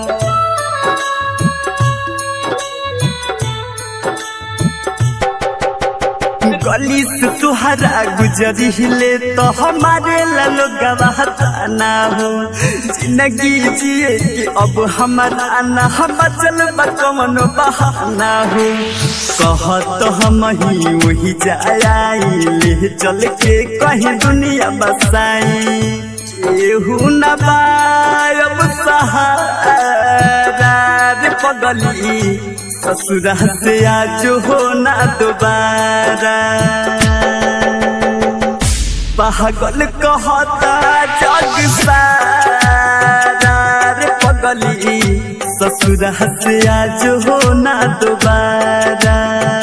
[SPEAKER 3] गली से तुहरा गुजरिले तो हमारे लालो गवाहता ना हो जिंदगी जिए कि अब हमारा ना हम चल कौन बहाना हो कहत हम ही वही जाई ले चल के कहीं दुनिया बसाई केहू न बायब सहारा रे पगली ससुरा से आज हो ना दोबारा पागल कहता जग सारा रे पगली ससुरा से आज हो ना दोबारा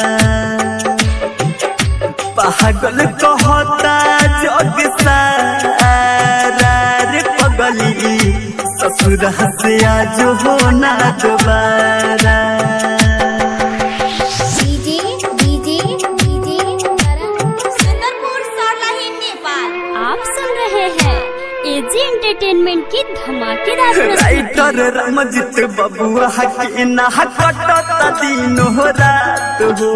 [SPEAKER 3] पागल कहता जग सारा रे पगली ससुरा से आज हो ना दोबारा
[SPEAKER 1] DJ DJ DJ Karan Sundarpur Sarlahi Nepal
[SPEAKER 4] आप सुन रहे हैं एजी एंटरटेनमेंट की धमाकेदार प्रस्तुति
[SPEAKER 3] राइटर रमजित बबुआ के ना कटत दिन हो रात हो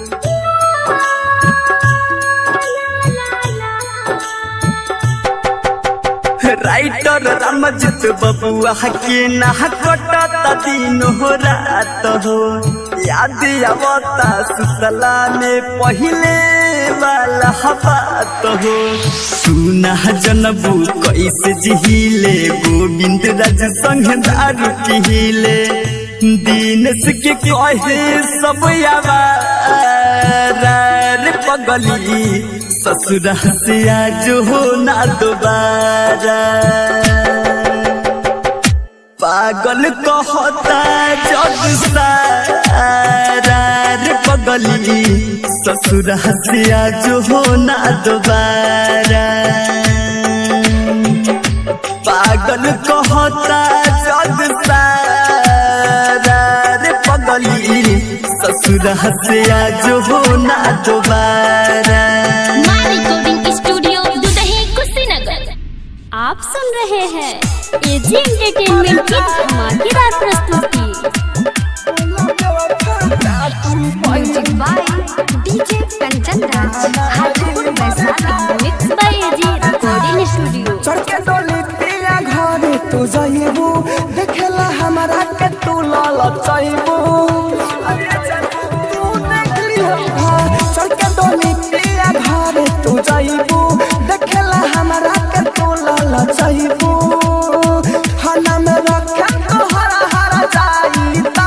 [SPEAKER 3] राइटर रमजित बबुआ के ना कटत दिन हो रात हो याद आवता सुतला में पहिले वाला बात हो सुना जनबू कैसे जिहिले गोविंद राज संग दारू पिहिले दीनस के कहे सब आवार पगली ससुरा से आज हो ना दोबारा पागल कहता जग सारा रे पगली ससुरा से आज हो ना दोबारा पागल कहता जग सारा रे पगली ससुरा से आज हो ना दोबारा
[SPEAKER 4] माँ रिकॉर्डिंग स्टूडियो दुदही कुशीनगर आप सुन रहे हैं एजी एंटरटेनमेंट की धमाकेदार प्रस्तुति
[SPEAKER 1] music by DJ Kanchan Raj Hajipur Vaishali
[SPEAKER 4] mix by AG recording studio
[SPEAKER 8] चढ़के डोली पिया घरे तू जइबू देखेला हमारा के तू लाल चाइबू तू देख लियो चढ़के डोली पिया घरे तू जइबू देखेला हमारा के तू लाल चाइबू हना में रखे तो हरा हरा जाईता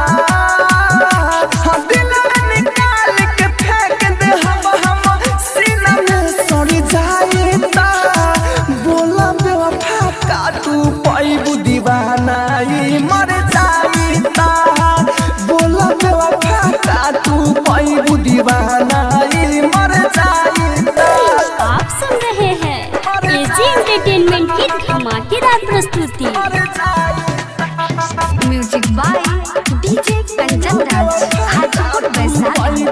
[SPEAKER 8] हाँ दिल में निकाल के फेंक दे हम हम सीना में सड़ी जाईता बोला बेवफा का तू पैबू दीवाना ई मर जाईता बोला बेवफा का तू पैबू दीवाना ई मर जाईता
[SPEAKER 4] आप सुन रहे हैं एजी एंटरटेनमेंट की धमाकेदार प्रस्तुति
[SPEAKER 8] मर जाईता
[SPEAKER 1] music by DJ Kanchan Raj Hajipur Vaishali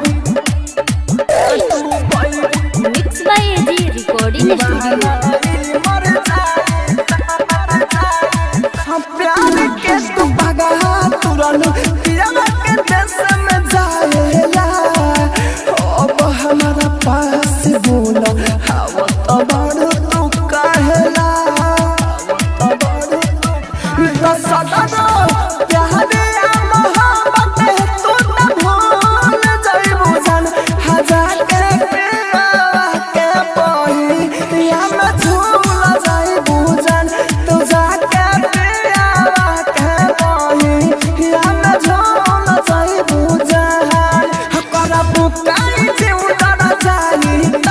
[SPEAKER 4] mix by AG recording studio
[SPEAKER 8] हम प्यार के तू भगा तुरन पिया के देश में जाएला अब हमारा पास बोला हवा तो बड़ तू कहेला तो सदा प्यार या मोहब्बत तू न भूल जाइबू जान हजार के पिया के पही या मैं झूल जाइबू जान तू जाके पिया के पही या मैं झूल जाइबू जान हकरा बुकाई जीवन जाईता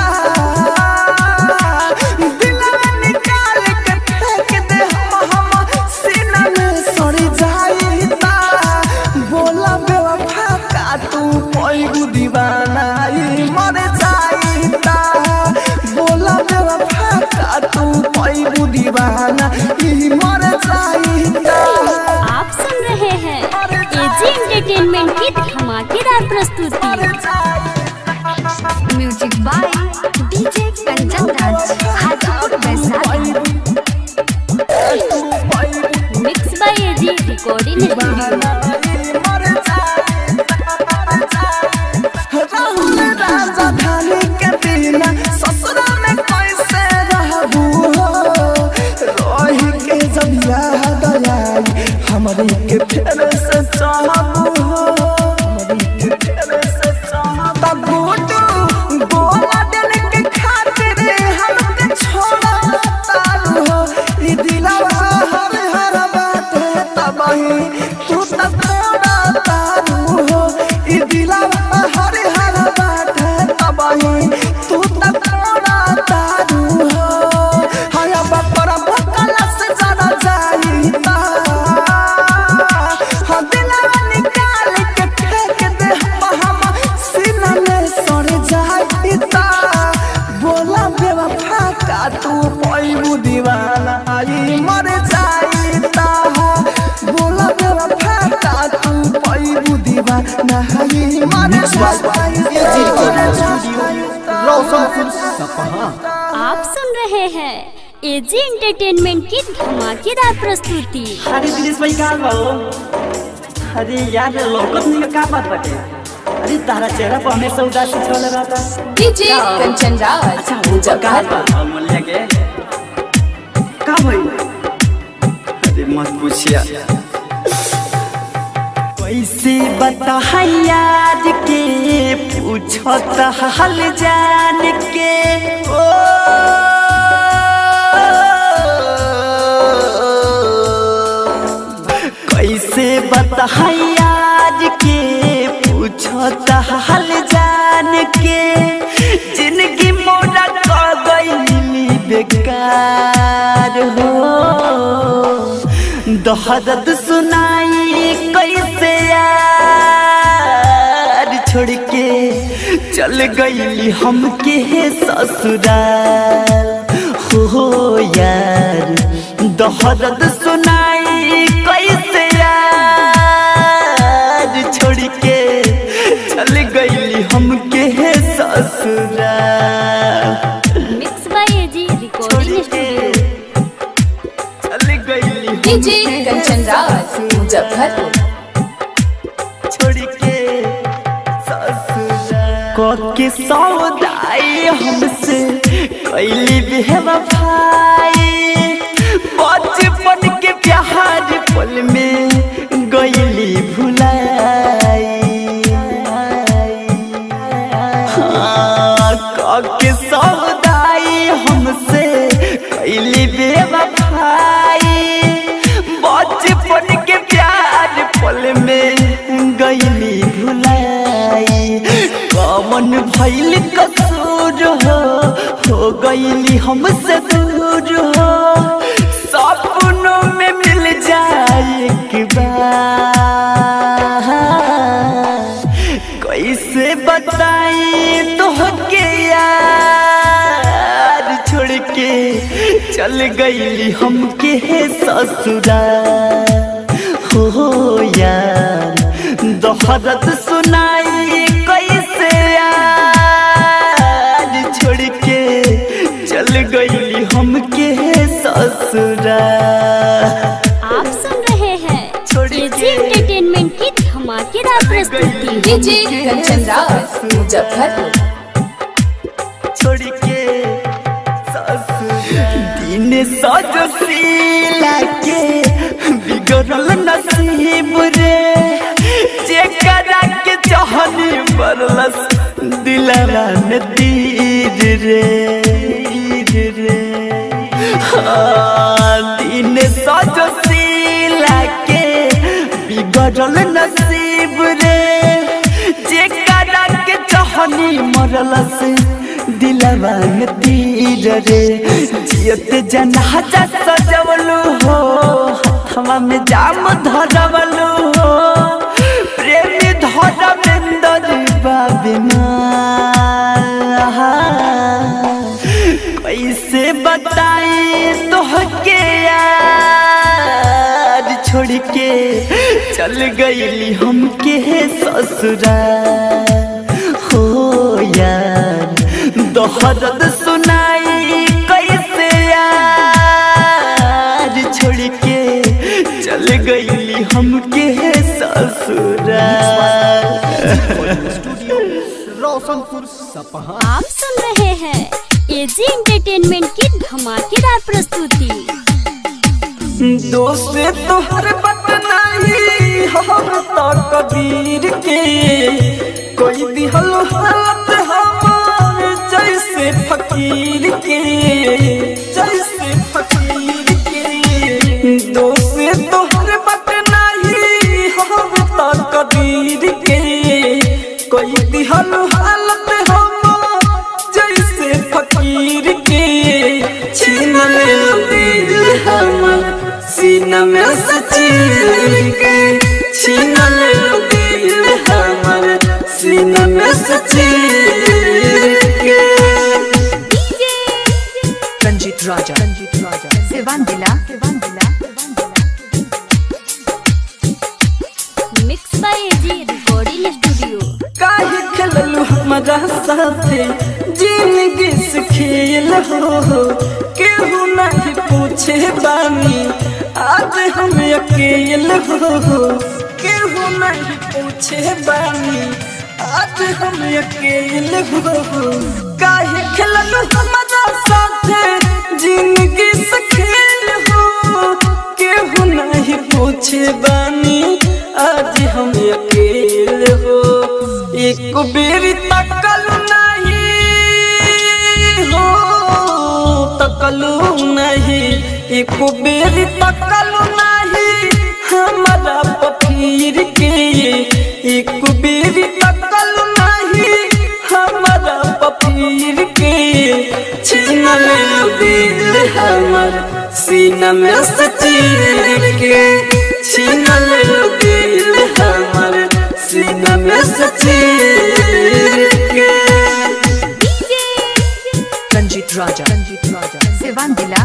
[SPEAKER 8] दिल में निकाल के फेंक दे हम हम सीना में सड़ी जाईता बोला बेवफा का तू पैगु दीवाना ई मर जाईता बोला बेवफा का तू पैगु दीवाना ई मर जाईता
[SPEAKER 4] आप सुन रहे हैं एजी एंटरटेनमेंट की धमाकेदार प्रस्तुति
[SPEAKER 1] music by DJ Kanchan Raj Hajipur Vaishali
[SPEAKER 4] mix by AG recording studio
[SPEAKER 8] Rahul राजधानी के बिना ससुरा में कैसे रहबू हो रोही के जब याद आई हमारी के फेर से चाहबू हो हमारी के फेर से चाहबू तब गोटू गोला दिल के खातिर हमके छोड़ा तारू हो ई दिलवा हर हर बात है तबही तू तब छोड़ा तारू हो ई दिलवा हर हर बात है तबही तू तब छोड़ा तारू हो हाय बकर भकला से जरा जाईता हाँ दिलवा निकाल के फेंक दे हम हम सीना में सड़ जाईता बोला बेवफा का तू पैबू दीवाना आई मर जाईता बोला बेवफा का तू पैबू दीवाना आई मर जाईता
[SPEAKER 5] रोशनपुर सपहा
[SPEAKER 4] आप सुन रहे हैं एजी एंटरटेनमेंट की धमाकेदार प्रस्तुति
[SPEAKER 3] अरे दिनेश भाई का बा हो? अरे यार लोकत नहीं का बात बाटे अरे तारा चेहरा पर हमेशा उदासी छल रहता
[SPEAKER 6] डीजे कंचन राज
[SPEAKER 3] अच्छा वो का बा अमूल्य के का भइल
[SPEAKER 2] अरे मत पूछिया
[SPEAKER 3] कैसे कैसे बता याद के पूछत हाल जान के ओ कैसे बता याद के पूछत हाल जान के जिंदगी मोरा क गई बेकार हो दहदत सुनाई कैसे यार छोड़ के चल गई हमके ससुराल हो यार दहदत सुनाई कैसे यार छोड़ के चल गई हमके ससुराल
[SPEAKER 4] mix by AG recording studio
[SPEAKER 3] चल गई
[SPEAKER 6] डीजे कंचन राज मुजफ्फरपुर
[SPEAKER 3] छोड़ के ससुराल के सौदाई हमसे कैली बेवफाई बचपन के प्यार पल में गईली भुलाई हाँ, के सौदाई हमसे कैली बेवफाई बचपन के प्यार पल में गईली भुलाई कमन भैल कसूर हो हो गईली हमसे दूर हो सपनों में मिल जाए एक बार कैसे बताई तोहके यार छोड़ के चल गईली हमके ससुराल हो यार दोहरत सुनाई कैसे यार छोड़ के चल गईली हमके ससुराल
[SPEAKER 4] आप सुन रहे हैं एजी एंटरटेनमेंट की धमाकेदार प्रस्तुति
[SPEAKER 6] डीजे कंचन राज मुजफ्फरपुर
[SPEAKER 3] छोड़ के दिन सजो सीला के बिगड़ल नसीब रे जेकरा के चाहनी बरलस दिलवा में तीर रे तीर रे हाँ, दिन सजो सीला के बिगड़ल नसीब रे जेकरा के चाहनी मरलस दिलवा में तीर रे जियत जनाजा सजवलू हो हथवा में जाम धरवलू हो प्रेमी धरमेंदर बाबिना कैसे बताई तोहके यार छोड़ के चल गईली हमके ससुराल हो यार दोहरद सुनाई कैसे यार छोड़ के चल गईली हमके ससुराल
[SPEAKER 5] स्टूडियो रोशनपुर सपहा
[SPEAKER 4] आप सुन रहे हैं एजी एंटरटेनमेंट की धमाकेदार प्रस्तुति
[SPEAKER 3] दोस्त तोहर बत नहीं हम तो कबीर के कोई दिहल हालत हमार जैसे फकीर के जैसे फकीर के दोस्त तोहर बत नहीं हम तो कबीर के कोई दिहल हालत हमार जैसे फकीर के छीन ले दिल हमर सीना में सचीर के छीन ले दिल हमर सीना में सचीर के
[SPEAKER 6] रंजीत राजा रंजीत राजा सिवान दिला सिवान दिला
[SPEAKER 4] mix by AG recording studio
[SPEAKER 3] काहे खेललू हमारा साथे जिंदगी से खेल हो केहू नहीं पूछे बानी आज हम अकेल हो केहू नहीं पूछे बानी आज हम अकेल हो काहे खेललू हमारा साथे जिंदगी से खेल हो केहू नहीं पूछे बानी आज
[SPEAKER 7] हम अकेले हो एक बेरी तकल नहीं हो तकलू नहीं एक बेरी तकल नहीं हमारा पफीर के एक बेरी तकल नहीं हमारा पफीर के छीन ले दिल हमर सीना में से चीर के छीन ले दिल हमर सीना में से चीर के
[SPEAKER 6] रंजीत राजा रंजीत राजा सिवान दिला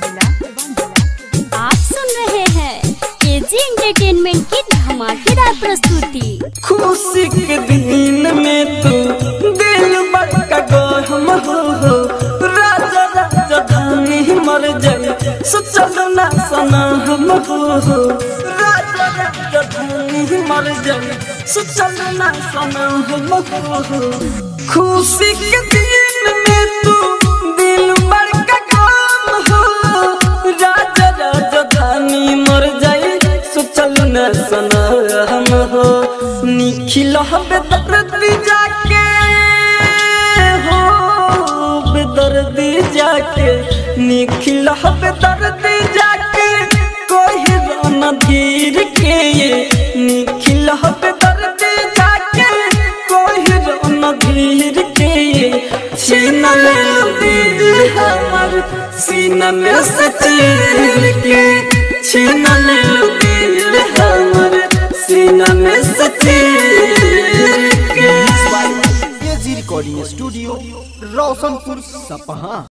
[SPEAKER 4] आप सुन रहे हैं एजी एंटरटेनमेंट की धमाकेदार प्रस्तुति
[SPEAKER 7] खुशी के दिन में तू दिल बड़का गहम हो हो राजा राजा धानी मर जाए सोचल ना सना हम हो हो राजा राजा धानी मर जाए सोचल ना सना हम हो हो खुशी के दिन में तू दिल बड़का गम हो राजा राजा धानी मर जाए सोचल न सना हम हो निखिल बेदर्दी जाके हो बेदर्दी जाके निखिल बेदर्दी जाके कोई रोना धीर के निखिल बेदर्दी जाके कोई रोना धीर के छीन ले दिल हमर सीना में से चीर के छीन ले दिल हमर सीना में से चीर के
[SPEAKER 5] एजी रिकॉर्डिंग स्टूडियो रोशनपुर सपहा